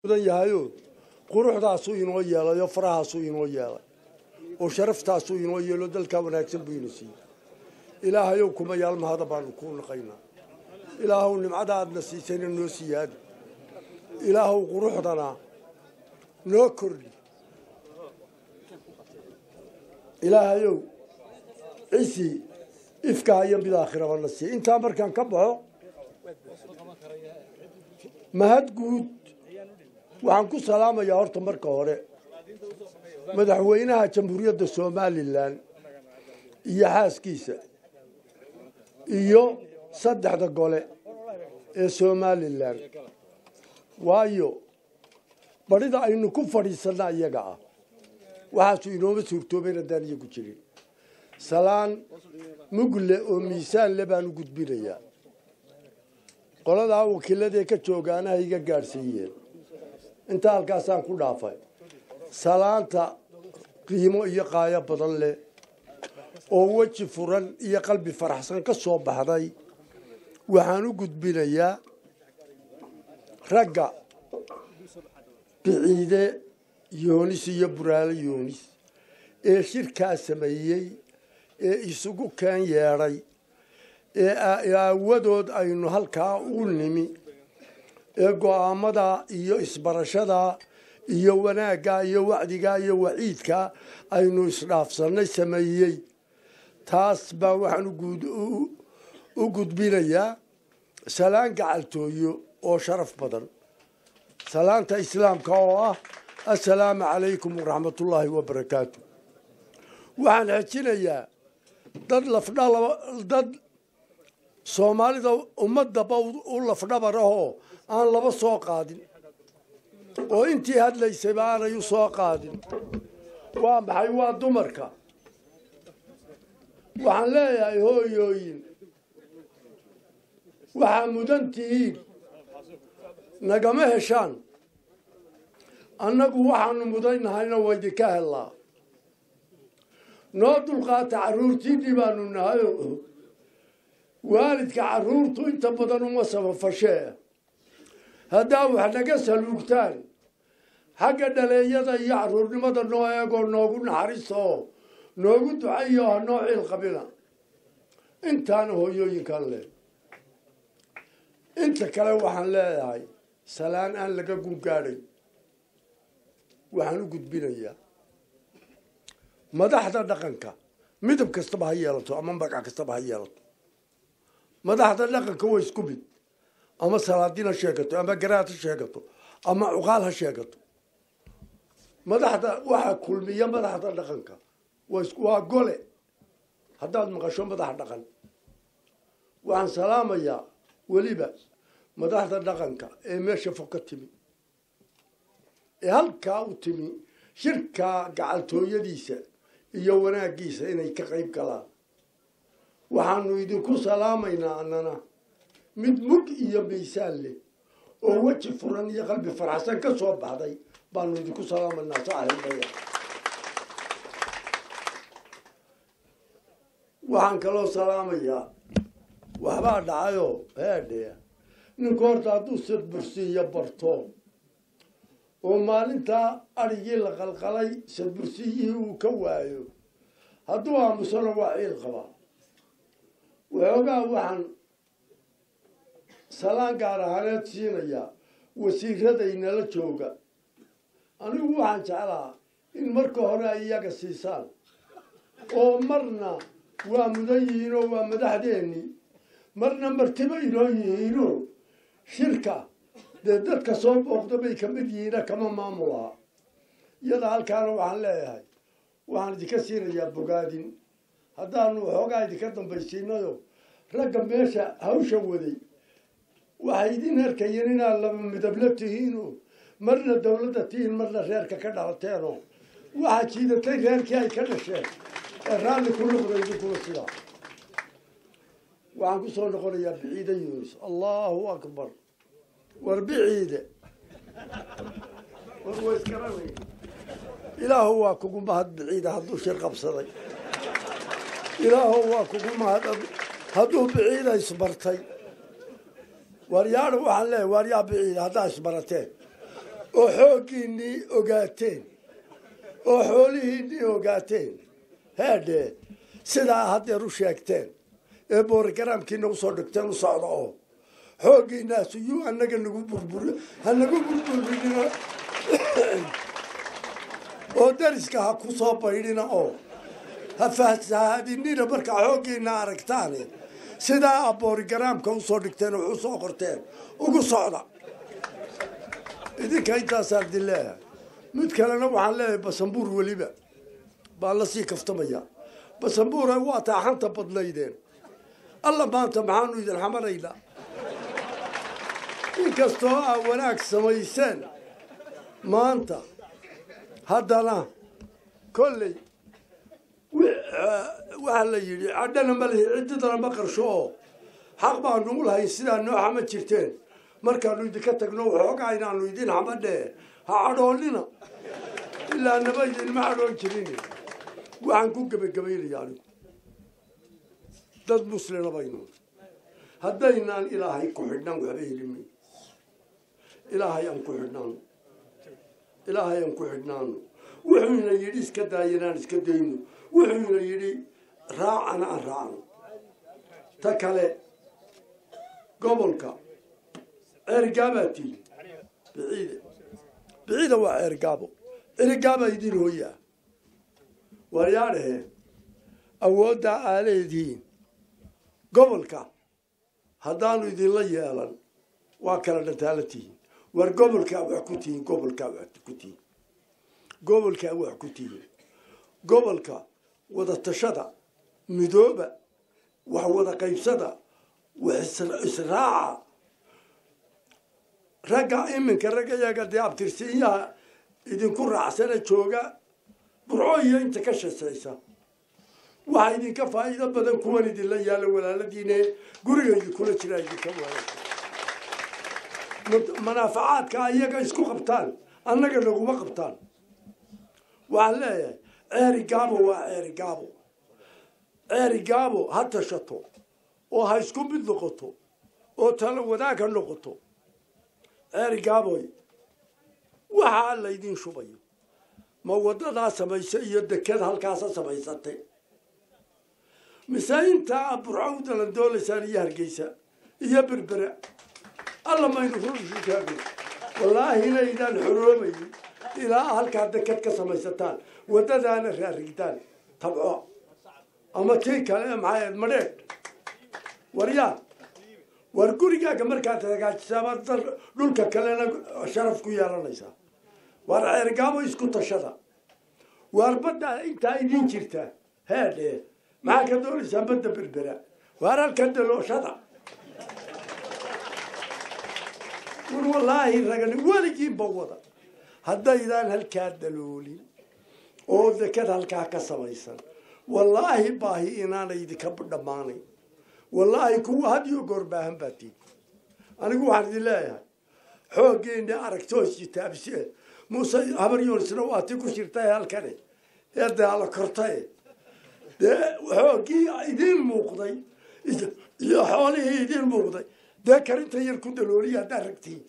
mudan yahayo quruxdaasuu inoo yeelay oo farahaasuu inoo yeelay oo sharaftaasuu inoo yeelo dalkaa wanaagsan buu ina siiyey ilaahayow kuma yaalmahada baanu kuu naqaynaa ilaahow nimcada aadna siisayna noo siyaadi ilaahow quruxdana noo kordhi ilaahayow cisi ifkaa iyo mid aakhiraba na siiya intaa markaan ka baxo mahad guud waxaan ku salaamayaa horta marka hore madaxweynaha jamhuuriyadda somalilan iyo xaaskiisa iyo saddexda gole ee somalilan waayo barida aynu ku fadhiisanna iyaga ah waxaasu inooma suurtoobayn haddaan iyagu jirin salaan mugle oo miisaan le baan u gudbinayaa qoladaa wakiiladee ka joogaanaha iga gaadhsiiyeen intaa halkaasaan ku dhaafay salaanta qiimo iyo qaayo badan leh oo weji furan iyo qalbi faraxsan ka soo baxday waxaan u gudbinayaa ragga biciide yoonis iyo buraale yoonis ee shirkaa sameeyey ee isugu keen yeedhay ee aawadood aynu halkaa u nimi ee go-aamada iyo isbarashada iyo wanaagga iyo wacdiga iyo waciidka aynu isdhaafsannay sameeyey taas baa waxaan u gudbinayaa salaan gacaltooyo oo sharaf badan salaanta islaamka oo ah assalaamu calaykum waraxmatullaahi wabarakaatu waxaan xejinayaa dad lafdhalaba dad soomaalida ummadaba u lafdhabarahoo aan laba soo qaadin oo intii hadlaysayba aanay u soo qaadin waa maxay waa dumarka waxaan leeyahay hooyooyin waxaa mudan tihiin nagama heshaan annagu waxaanu mudannahayna waydinka hellaa noo dulqaata carruurtiinnii baanu nahay waalidka carruurtu inta badan uma sabafashee haddaa wax naga saluugtaan xagga dhaleeyada iyo carruurnimada noo eegoo noogu naxariista oo noogu ducayo ha noo ciil qabina intaana hooyooyinkaan leh inta kale waxaan leeyahay salaan aan laga gungaadhay waxaan u gudbinayaa madaxda dhaqanka midab kastaba ha yeelato ama magac kastaba ha yeelato madaxda dhaqanka waa isku mid ama salaadiin ha sheegato ama garaad ha sheegato ama cuqaal ha sheegato madaxda waxaa kulmiya madaxda dhaqanka waa gole haddaad maqasho madax dhaqan waxaan salaamayaa weliba madaxda dhaqanka ee meesha fog ka timi ee halkaa u timi shirkaa gacaltooyadiisa iyo wanaaggiisa inay ka qayb galaan waxaanu idinku salaamaynaa annana mid mug iyo miisaan leh oo weji furan iyo qalbi faraxsan ka soo baxday baanu idinku salaamaynaa saaxiibaya waxaan kaloo salaamayaa waxbaa dhacayoo heedhee ninku horta hadduu sadbursiiyo barto oo maalintaa adhigii la qalqalay sadbursiyihii uu ka waayo hadduu aamusano waa ciil qabaa waxoogaa waxaan salaan gaar ahaaneed siinayaa wasiiradaynala jooga anigu waxaan jeclaa in marka hore ay iyaga siisaan oo marna waa mudan yihiinoo waa madaxdeennii marna martibo inoo yihiinoo shirka dee dadka soo booqda bay ka mid yihiina kama maamulaha iyada halkaana waxaan leeyahay waxaan idinka siinayaa bogaadin haddaanu waxoogaa idinka dambaysiinayo ragga meesha hawsha waday waxay idin arkayeen inaad laba midabla tihiinoo marna dawladda tihiin marna reerka ka dhalateenoo waxaa jiidatay reerkii ay ka dhasheen ee raalli ku noqda idinkuna sidaa waxaan ku soo noqonayaa biciide yunis allahu akbar war biciide war wa iskaranay ilaahu waa kugu mahad biciide hadduu shir qabsaday ilaahu waa kugu mahad hadduu biciida isbartay waryaadha waxaan leeyahay waaryaa biciida haddaa isbarateen oo xooggiinnii ogaateen oo xoolihiinnii ogaateen heedhe sidaa haddeer u sheegteen ee boorogaraamkiina usoo dhigteen u socda oo xooggiinaasu yuu anaga nagu burbur ha nagu burburinina oo dariska ha ku soo baydhina oo ha fahsahaadinina markaa xooggiina aragtaane sidaa a boorigaraamka usoo dhigteen oo wax usoo qorteen ugu socda idinka intaasaan idin leeyahay mid kalena waxaan leeyahay basambuur weliba baan lasii kaftamaya basambuura waa taaxanta badnaydeen alla maanta maxaanu idin xamaraynaa inkastoo aa wanaag samayseen maanta haddana kolley waxaa la yidhi cadhana ma lihi ciddidana ma qarsho oo xaq baanu u lahayn sidaa noo xama jirteen markaanu idinka tagno waxoogaa inaanu idin xamadhee ha cadhoolina ilaa naba idinma cadhoon jirin waxaan ku gebagabaynaya anigu dad muslina baynu haddaynaan ilaahay ku xidhnaan waxba helimi ilaahay aan ku xidhnaano ilaahay aan ku xidhnaano wuxuuna yidhi iska daayanaan iska dayno wuxuuna yidhi raacana aan raacno ta kale gobolka ceergaabaa tihi biciide biciida waa ceergaabo ceergaabaa idin hooyaa waryaadhahe awooddaa aa leedihiin gobolka haddaanu idinla yeelan waa kala dhantaala tihiin war gobolkaa wax ku tihiin gobolkaa wax ku tihiin gobolkaa wax ku tihiin gobolka wada tashada midooba wax wada qaybsada wax israaca ragga iminka ragga yaga dee abtirsiinyaha idinku raacsana jooga burco iyo inta ka shasaysa waxaa idinka faa'iido badan kuwan idinla yaala walaaladiine guriga idinkula jiraa idinka waala manaafacaadka iyaga isku qabtaan annaga naguma qabtaan waxaan leeyahay ceeri gaabo waa ceeri gaabo ceeri gaabo ha tashato oo ha isku mid noqoto oo tala wadaag ha noqoto ceeri gaaboy waxaa laydin shubayo ma wadadaa samaysa iyo deked halkaasa samaysatay mise intaa burco u dalan doolaysaan iyo hargeysa iyo berbera alla maynu rushusheegno wallaahi inaydaan xoroobayn ilaa halkaa deked ka samaysataan waddadaana raarigtaan tabco ama tii kale maxaa madheedh waryaa war gurigaaga markaad hagaajisaaba dhulka kalena sharaf ku yeelanaysaa waar ceergaabo isku tashada waar badda intaa idin jirta heedhe maxaa ka doonaysaan badda berbera waar halka dalooshada war wallaahi ragani weligiinba wada haddaydaan halkaa daloolin oo dekad halkaa ka samaysan wallaahi baahi inaanay idinka dhammaanayn wallaahi kuwa had iyo goor baahan baa tii anigu waxaan idin leeyahay xooggeena aragtoos jitaabsee muuse habar yunisna waa ti ku jirtay halkane ee daala kortaye dee xooggii idiin muuqday iyo xoolihii idiin muuqday dee karinta yar ku dalooliya haddaad ragtiin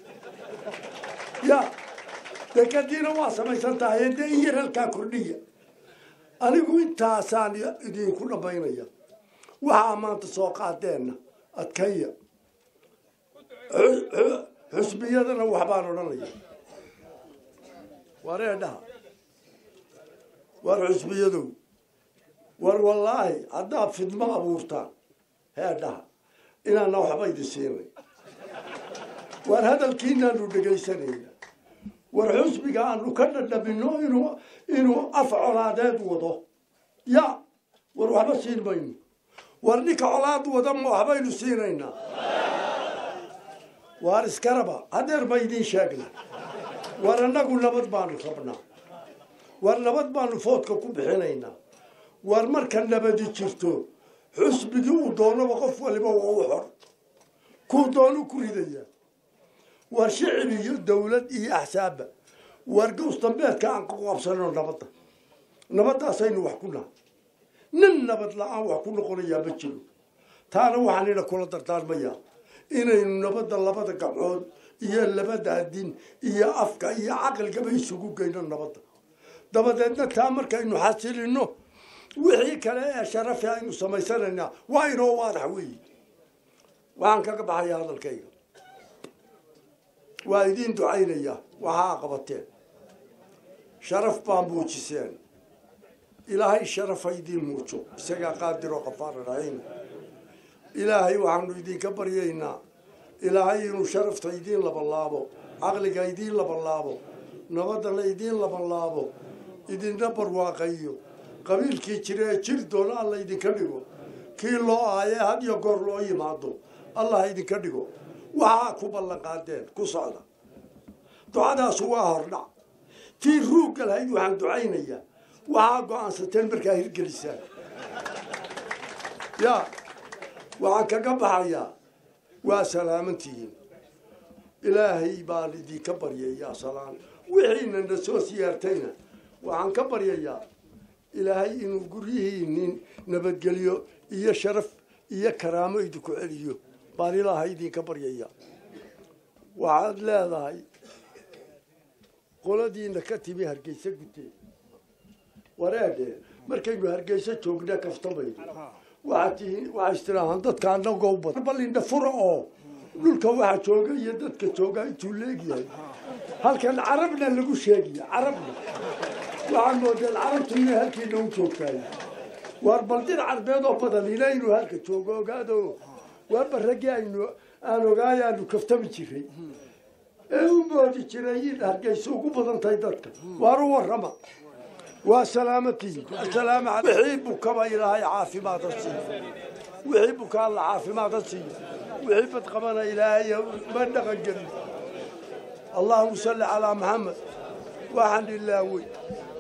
ya dekadiina waa samaysan tahay dee in yar halkaa kordhiya anigu intaasaan idinku dhammaynaya waxaa maanta soo qaadeenna adkaya xusbiyadana waxbaan odhanaya war eedhaha war xusbiyadow war wallaahi haddaad fidmo abuurtaan heedhaha inaana waxba idin siinay war hadalkiinaanu dhegaysanayna war xusbiga aanu ka dhadhamino inuu inuu af colaadeed wado ya war waxba siin mayno war ninka colaad wada ma waxbaynu siinaynaa waar iskaraba hadeer ba idiin sheegna war annagu nabad baanu rabnaa war nabad baanu foodka ku bixinaynaa war marka nabadi jirto xusbigii uu doonaba qof waliba waa u xor kuu doonu ku ridaya war shicib iyo dawlad iyo axsaabba war gawsdambeedka aan ku qabsano nabadda nabaddaasaynu wax ku nahay nin nabad la-aan wax ku noqonayaa ma jiro taana waxaan ina kula dardaarmayaa inaynu nabadda labada gabcood iyo labadaa din iyo afka iyo caqligaba isugu geyno nabadda dabadeedna taa markaynu xasilino wixii kale ee sharafi aynu samaysanaynaa waa inoo waadax weeyi waxaan kaga baxaya hadalkayga waa idiin ducaynaya waxaa qabateen sharaf baa muujiseen ilaahay sharafa idiin muujo isagaa qaadiroo qafaara raxiim ilaahay waxaanu idinka baryaynaa ilaahay inuu sharafta idiin labanlaabo caqliga idiin labanlaabo nabadana idiin labanlaabo idinna barwaaqayo qabiilkii jira ee jir doona alla idinka dhigo kii loo aayee had iyo goor loo yimaado allah idinka dhigo waxaa ku ballan qaadeen ku socda ducadaasu waa hordhac tii ruugga lahayd waxaan ducaynayaa waxaa go-aansateen markaa hirgelisaan ya waxaan kaga baxayaa waa salaamantihiin ilaahay baan idinka baryayaa salaan wixiina na soo siyaartayna waxaan ka baryayaa ilaahay inuu guryihiinin nabadgelyo iyo sharaf iyo karaamo idinku celiyo baan ilaahay idinka baryayaa waxaad leedahay qoladiina ka timi hargeysa guteen wareedhe markaynu hargeysa joogna kaftamayno waxaad tihiin waxaa istiraahaan dadka anagoo badan balindha fura oo dhulka waxa jooga iyo dadka jooga intuu leegyahay halkan carabna lagu sheegaya carabna waxaan moodeen carabtuna halkiina u joogtaay waar baldin carbeed oo badan inaynu halka joogo ogaado waarba raggii aynu aan ogaayaanu kaftami jiray ee u moodi jiray in hargeysa ugu badan tahay dadka waar u warrama waa salaamatiin asalaam wixii bukaba ilaahay caafimaad ha siiyo wixii buka alla caafimaad ha siiyo wixii badqabana ilaahay ma dhaqan gelin allahuma salli calaa maxamed waxaan ilaawey